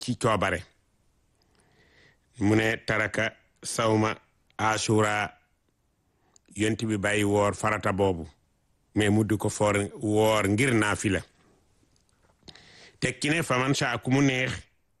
ci coobare mu ne taraka sawma asura yonent bi bàyyi woor farata boobu mais mu di ko foor woor ngir naafila tekki ne faman saa ku mu neex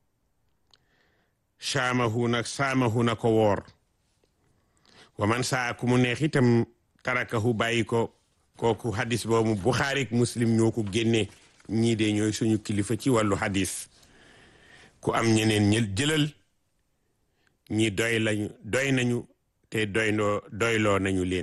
saamahu na saamahu na ko woor wa man saa ku mu neex itam tarakahu bàyyi ko kooku hadis boobu Buxaari ak Muslim ñoo ko génne ñii de ñooy suñu kilifa ci wàllu hadis ku am ñeneen ñël jëlal ñi doy lañu doy nañu te doyloo doyloo nañu leen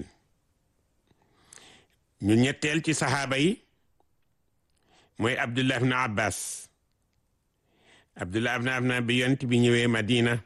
ñu ñetteel ci saxaaba yi mooy Abdullah ibn Abbas Abdullah ibn Abbas bi yonent bi ñëwee Madina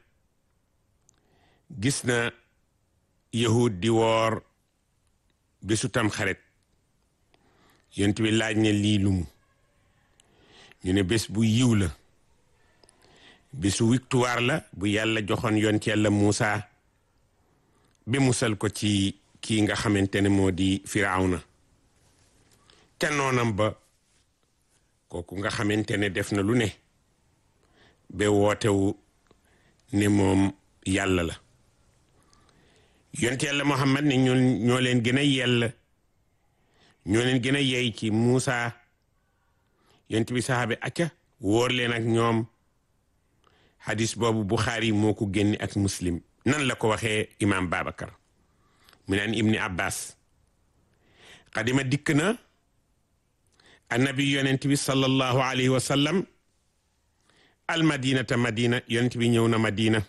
gis na yahud di woor bésu tam xarit yonent bi laaj ne lii lumu ñu ne bés bu yiw la bésu victoire la bu yàlla joxoon yonent yàlla Muusa bi musal ko ci kii nga xamante ne moo di Firawna te noonam ba kooku nga xamante ne def na lu ne ba wootewu ne moom yàlla la yonent yàlla Muhammad ne ñoo ñoo leen gën a yell ñoo leen gën a yey ci Muusa yonent bi saxaabe acca wóor leen ak ñoom hadis boobu Buxaari moo ko génne ak Muslim nan la ko waxee imaam Babacar mu naan ibni Abbas xadima dikk na annabi yonent bi sallallahu alayhi wa sallam al madinata madina yonent bi ñëw na madina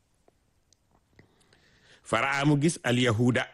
faraa mu gis al yahuda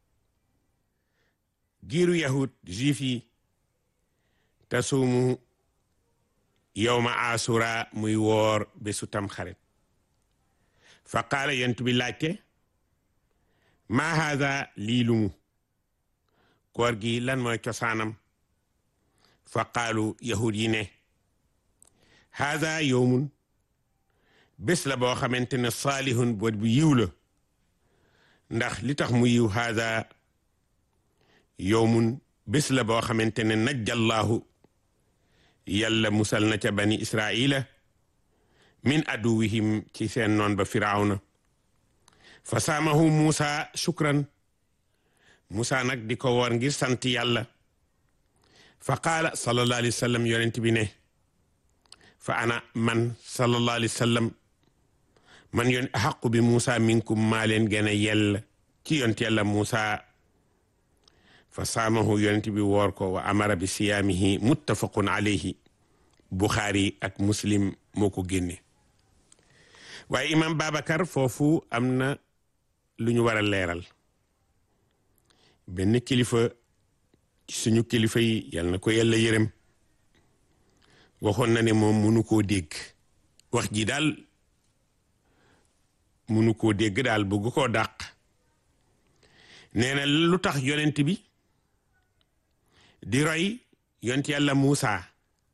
giiru yahud juif yi tasuumu yowma asura muy woor bésu tam xarit fa qaala yonent bi laajte maa haada lii lumu koor gi lan mooy cosaanam fa qaalu yahud yi ne haada yowmun bés la boo xamante ne saalihun boot bu yiw la ndax li tax mu yiw haada yowmun bés la boo xamante ne najjallahu yàlla musal na ca bani israila min aduwihim ci seen noon ba firawna fa saamahu muusa shukran muusa nag di ko woor ngir sant yàlla fa qaala sallallahu alayhi wa sallam yonent bi ne fa ana man sallallahu alayhi wa sallam man yon axaqu bi muusa minkum maa leen gën a yell ci yonent yàlla muusa fa saamahu yonent bi woor ko wa amara bi siyaamihi muttafaqun alayhi buxaari ak muslim moo ko génne waaye imam babacar foofu am na lu ñu war a leeral benn kilifa ci suñu kilifa yi yal na ko yàlla yërëm waxoon na ne moom munu koo dégg wax ji daal munu koo dégg daal bëgg koo dàq nee na lu tax yonent bi di roy yonent yàlla Muusa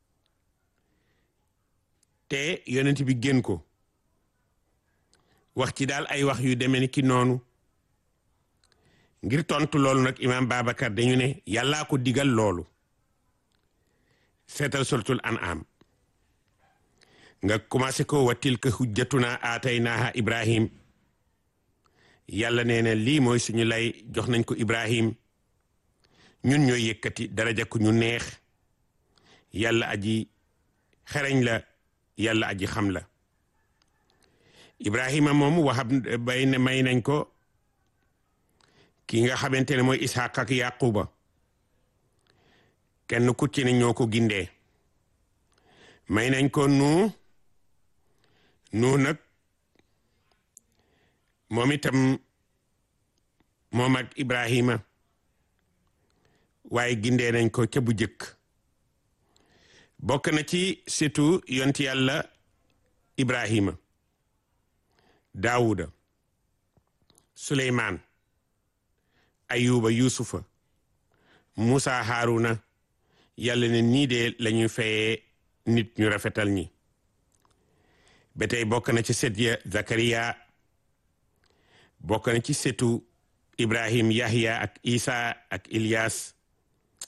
te yonent bi gën ko wax ci daal ay wax yu demee ni ki noonu ngir tontu loolu nag imaam Babacar dañu ne yàllaa ko digal loolu seetal suratul an'am nga commencé ko wa tilka hujjatuna aataynaaha ibrahim yàlla nee na lii mooy suñu lay jox nañ ko ibrahim ñun ñooy yëkkati daraja ku ñu neex yàlla aji xereñ la yàlla aji xam la ibrahima moom waxab bay ne may nañ ko ki nga xamante ne mooy ishaq ak yaquba kenn ku ci ne ñoo ko gindee may nañ ko nu nu nag moom itam moom ak ibrahima waaye gindee nañ ko ca bu jëkk bokk na ci surtout yonti yàlla ibrahima daawuda suleymaan ayuba yusufa musa haruna yàlla ne nii de lañuy fayee nit ñu rafetal ñi ba tey bokk na ci set ya zakariya bokk na ci setu ibrahim yahya ak isa ak ilyas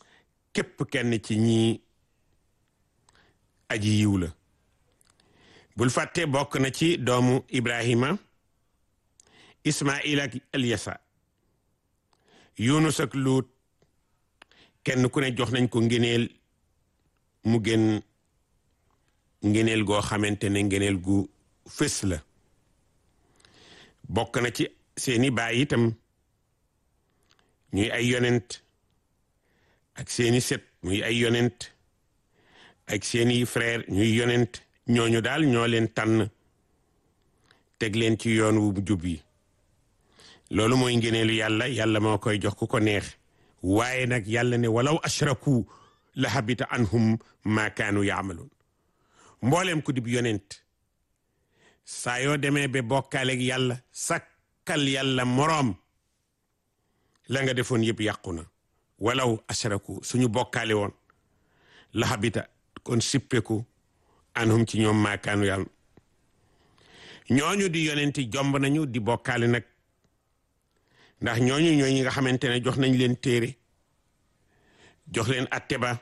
képp kenn ci ñi aji yiw la bul fàtte bokk na ci doomu Ibrahima Ismail akElyasa Yunus ak Luut kenn ku ne jox nañ ko ngëneel mu gën ngëneel goo xamante ne ngëneel gu fës la bokk na ci seeni baay itam ñuy ay yonent ak seeni set muy ay yonent ak seeni frère ñuy yonent ñooñu daal ñoo leen tànn teg leen ci yoon wu jub yi loolu mooy ngeneelu yàlla yàlla moo koy jox ku ko neex waaye nag yàlla ne walaw ashraku la habita anhum ma kaanu yaamaluun mbooleem ku dib yonent saa yoo demee ba bokkaaleeg yàlla sakkal yàlla moroom la nga defoon yëpp yàqu na walaw ashraku suñu bokkaale woon la habita kon sippeku anhum ci ñoom maakaanu yàlla ñooñu di yonenti jomb nañu di bokkaale nag ndax ñooñu ñooñu nga xamante ne jox nañ leen téere jox leen atte ba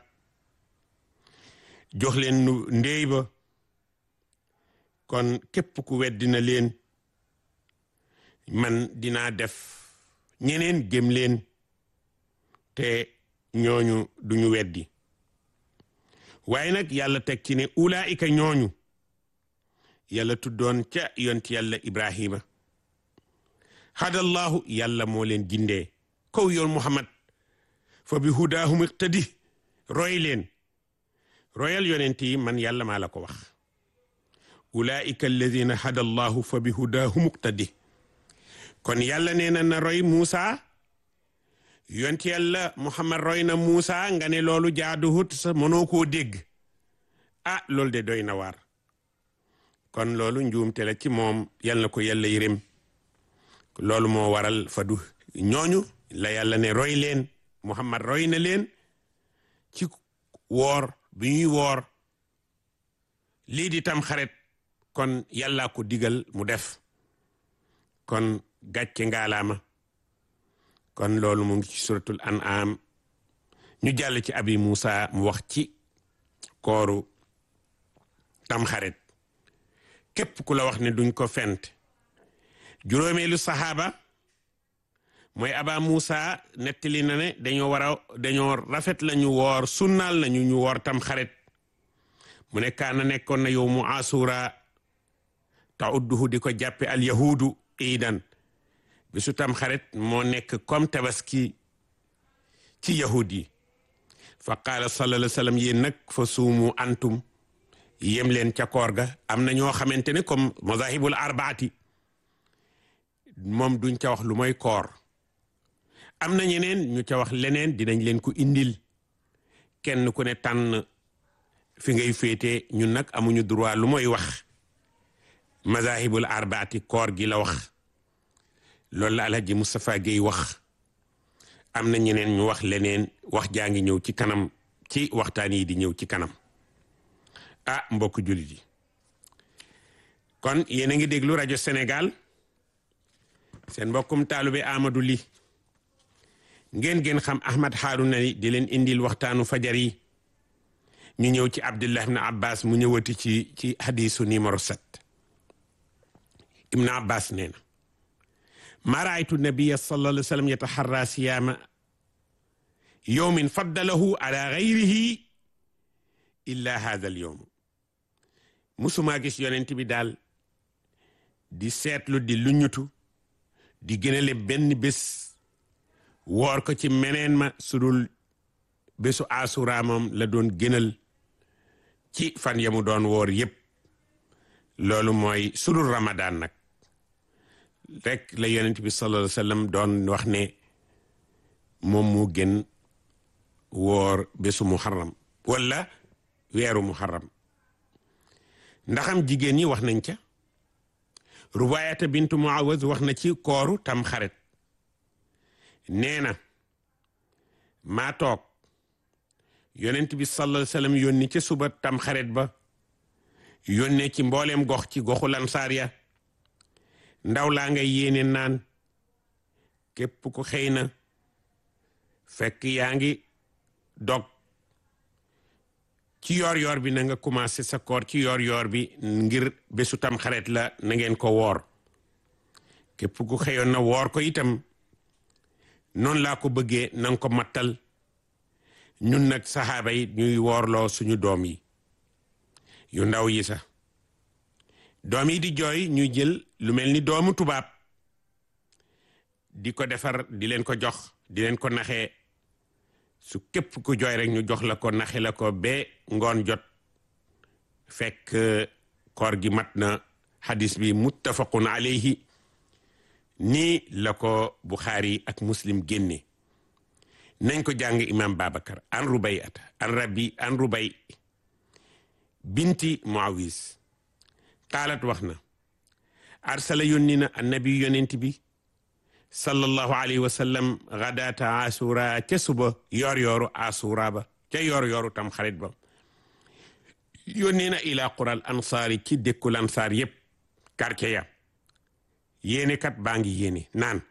jox leen ndéey ba kon képp ku weddina leen man dinaa def ñeneen gëm leen te ñooñu duñu weddi waaye nag yàlla teg ci ne ulaika ñooñu yàlla tuddoon ca yonti yàlla ibrahima hadallahu yàlla moo leen gindee kaw yoon muhammad fa bi hudaahum iqtadi roy leen royal yonent yi man yàlla maa la ko wax ulaika alladina hadallahu fa bi hudaahum iqtadi kon yàlla nee na na roy muusa yonti yàlla muhammad roy na muusa nga ne loolu jaaduwut sa mënoo koo dégg ah loolu de doy na waar kon loolu njuumte la ci moom yal na ko yàlla yërëm loolu moo waral fadu ñooñu la yàlla ne roy leen muhammad roy na leen ci woor bi ñuy woor lii di tam xaret kon yàlla ko digal mu def kon gàcce ngaalaama kon loolu mu ngi ci suratul an'am ñu jàll ci abi Musa mu wax ci kooru tamxarit képp ku la wax ne duñ ko fent juróomeelu saxaaba mooy aba Musa nettali na ne dañoo war a dañoo rafet la ñu woor sunnaal nañu ñu woor tamxarit mu ne kaana nekkoon na yow mu asura taudduhu di ko jàppe al yahudu iidan bisu tam xarit moo nekk comme tabaski ci yahud yi fa qaala sallallahu alayhi wa sallam yéen nag fa suumu antum yem leen ca koor ga am na ñoo xamante ne comme mazahibul arbaati moom duñ ca wax lu mooy koor am na ñeneen ñu ca wax leneen dinañ leen ko indil kenn ku ne tànn fi ngay féete ñun nag amuñu droit lu mooy wax mazahibul arbaati koor gi la wax loolu la alhaji Moustapha Guèye wax am na ñeneen ñu wax leneen wax jaa ngi ñëw ci kanam ci waxtaan yi di ñëw ci kanam ah mbokk jullit yi kon yéen a ngi déglu rajo Sénégal seen mbokkum taalube Amadou Ly ngeen gën xam Ahmad Harouna Ly di leen indil waxtaanu fajar yi ñu ñëw ci Abdullah ibn Abbas mu ñëwati ci ci hadisu numéro 7 Ibn Abbas nee na ma raaytu nabiya sallallahu alayhi wa sallam yataxarra siyaama yowmin faddalahu ala gayrihi illa hada al yowm musumaa gis yonent bi daal di seetlu di luñutu di gënale benn bés woor ko ci meneen ma sudul bésu asura moom la doon gënal ci fan yamu doon woor yépp loolu mooy sudul ramadan nag rek la yonent bi sallallahu alayhi wa sallam doon wax ne moom moo gën woor bésu muharram wala weeru muharram ndaxam jigéen ñi wax nañ ca rubayata bintu muawaz wax na ci kooru tam xaret nee na maa toog yonent bi sallallahu alayhi wa sallam yónni ca suba tam xaret ba yónnee ci mbooleem gox ci goxu lansaar ya ndaw laa ngay yéene naan képp ku xëy na fekk yaa ngi dog ci yoor yoor bi na nga commencé sa koor ci yoor yoor bi ngir bésu tam xaret la na ngeen ko woor képp ku xëyoon na woor ko itam noonu laa ko bëggee na nga ko mattal ñun nag saxaaba yi ñuy woorloo suñu doom yi yu ndaw yi sax doom yi di jooy ñuy jël lu mel ni doomu tubaab di ko defar di leen ko jox di leen ko naxee su képp ku jooy rek ñu jox la ko naxe la ko ba ngoon jot fekk koor gi mat na xadis bi muttafaqun alayhi nii la ko Buxaari ak Muslim génne nañ ko jàng imam Babacar an rubay ata an rabbi an rubay binti Muawis qaalat wax na arsala yónni na annabi yonent bi sallallahu alayhi wa sallam gadaata asura ca suba yoor yooru asura ba ca yoor yooru tam xarit ba yónnee na ila qural ansaari ci dëkkul ansaar yépp quartier ya yéene kat baa ngi yéene naan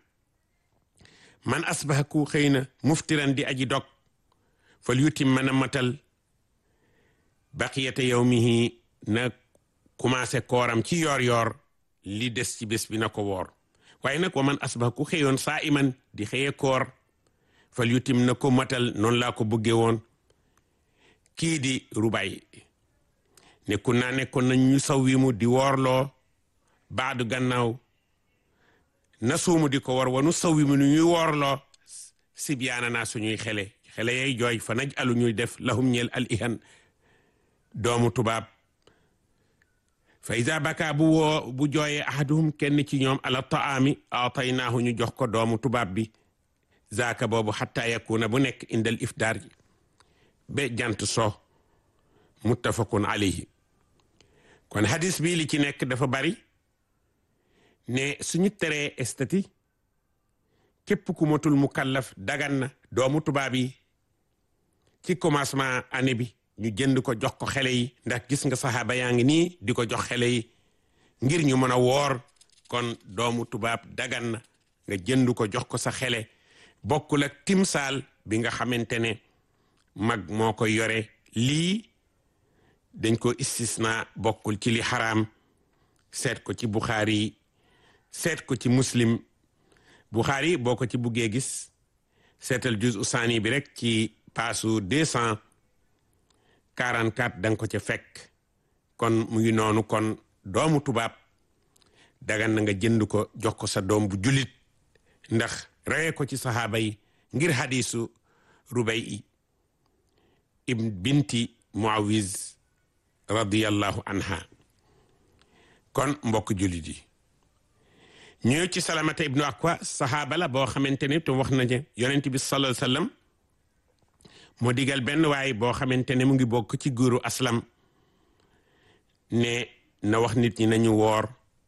man asbaha ku xëy na muftiran di aji dog fal yutim mën a matal baqiyata yawmihi na commencé kooram ci yoor yoor li des ci bés bi na ko woor waaye nag wa man asbaha ku xëyoon saa iman di xëye koor fal yutim na ko matal noonu laa ko bëggee woon kii di rubay nekku naa nekkoon nañ ñu sawwimu di woorloo baadu gannaaw na suumu di ko war wanu sawwimu nu ñuy woorloo sibyaana naa suñuy xele xele yay jooy fa naj alu ñuy def lahum ñeel al ihan doomu tubaab fa iza baka bu woo bu jooyee ahaduhum kenn ci ñoom ala taami ataynaahu ñu jox ko doomu tubaab bi zaaka boobu xatta yakuna bu nekk indal iftaar ji ba jant so muttafaqun alayhi kon hadis bi li ci nekk dafa bari ne suñu teree estati képp ku matul mukallaf dagan na doomu tubaab yi ci commencement année bi ñu jënd ko jox ko xele yi ndax gis nga saxaaba yaa ngi nii di ko jox xele yi ngir ñu mën a woor kon doomu tubaab dagan na nga jënd ko jox ko sa xele bokkul ak timsaal bi nga xamante ne mag moo ko yore lii dañ ko istisna bokkul ci li xaraam seet ko ci Buxaari seet ko ci muslim Buxaari boo ko ci buggee gis seetal juz usaani bi rek ci paasu deux cent quarante quatre da nga ko ca fekk kon mu ngi noonu kon doomu tubaab dagan na nga jënd ko jox ko sa doom bu julit ndax reye ko ci saxaaba yi ngir hadisu rubay i ibn binti muawiz radiyallahu anha kon mbokk julit yi ñëw ci salamata ibnu akwa saxaaba la boo xamante ne te wax na ne yonent bi sallallahu alayhi wasallam moo digal benn waay boo xamante ne mu ngi bokk ci góoru aslam ne na wax nit ñi nañu woor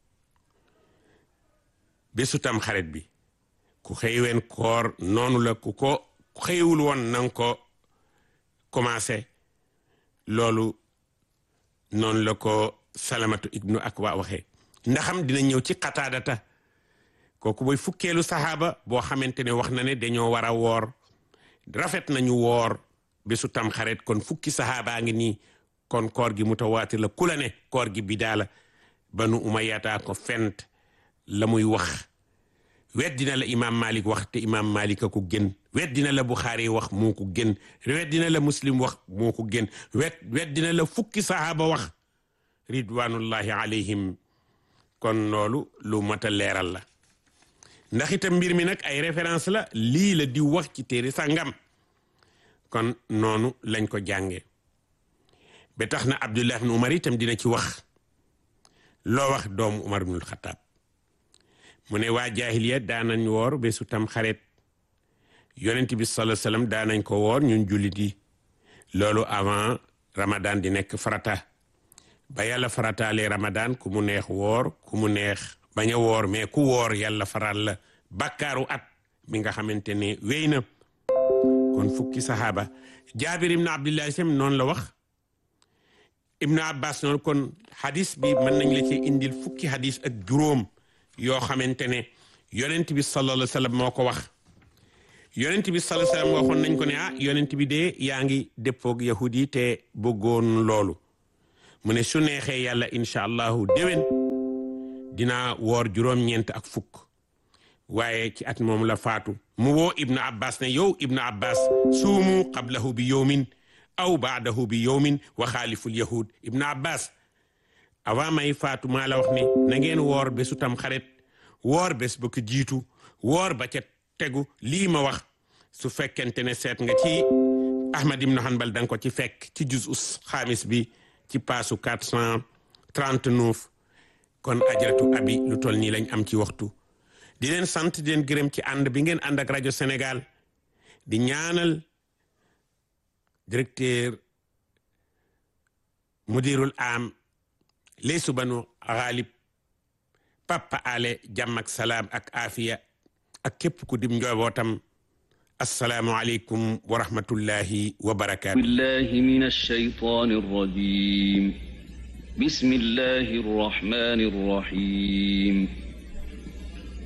bésu tam xarit bi ku xëyween koor noonu la ku ko xëywul woon nanga ko commencé loolu noonu la ko salamatu ibnu akwa waxee ndaxam dina ñëw ci xataadata kooku mooy fukkeelu saxaaba boo xamante ne wax na ne dañoo war a woor rafet nañu woor bésu tam xarit kon fukki saxaabaa ngi nii kon koor gi mutawaatir la ku la ne koor gi bidaa la banu umayyataa ko fent la muy wax weddina la imaam malik wax te imaam malik a ko gën weddina la buxaari wax moo ko gën weddina la muslim wax moo ko gën wet weddina la fukki saxaaba wax ridwanullahi alayhim kon loolu lu mat a leeral la ndax itam mbir mi nag ay référence la lii la di wax ci téere sàngam kon noonu lañ ko jànge ba tax na abdullah ibn umar itam dina ci wax loo wax doomu umar ibnul xataab mu ne waa jaahiliya daanañ woor bésu tam xaret yonent bi sallallahu alayhi wasallam daanañ ko woor ñun jullit yi loolu avant ramadan di nekk farata ba yàlla farataalee ramadan ku mu neex woor ku mu neex bañ a woor mais ku woor yàlla faral la bakkaaru at mi nga xamante ne wéy na kon fukki saxaaba jaabir ibn abdullah sam noonu la wax ibnu abbas noonu kon hadis bi mën nañ la ci indil fukki hadis ak juróom yoo xamante ne yonent bi sallallahu alayhi wa sallam moo ko wax yonent bi sallallahu alayhi wasallam waxoon nañ ko ne ah yonent bi de yaa ngi déppoog yahud yi te bëggoon loolu mu ne su neexee yàlla incha allahu déwén dinaa woor juróom-ñeent ak fukk waaye ci at moom la faatu mu woo ibnu abbas ne yow ibnu abbas suumu qablahu bi yowmin aw baadahu bi yowmin wa xaaliful yahud ibnu abbas avant may faatu maa la wax ne na ngeen woor bésu tam xaret woor bés ba ko jiitu woor ba ca tegu lii ma wax su fekkente ne seet nga ci ahmad ibnu hanbal da nga ko ci fekk ci juz us xaamis bi ci paasu 439 kon ajaratu abi lu toll nii lañ am ci waxtu di leen sant di leen gërëm ci ànd bi ngeen ànd ak rajo Sénégal di ñaanal directeur mudirul am leesu banu xaalib papa ale jàmm ak salaam ak afiya ak képp ku dim njobootam assalaamu aleykum wa rahmatullahi wa barakaatu billahi min alshaytani arrajim bismillahi arrahmani arrahim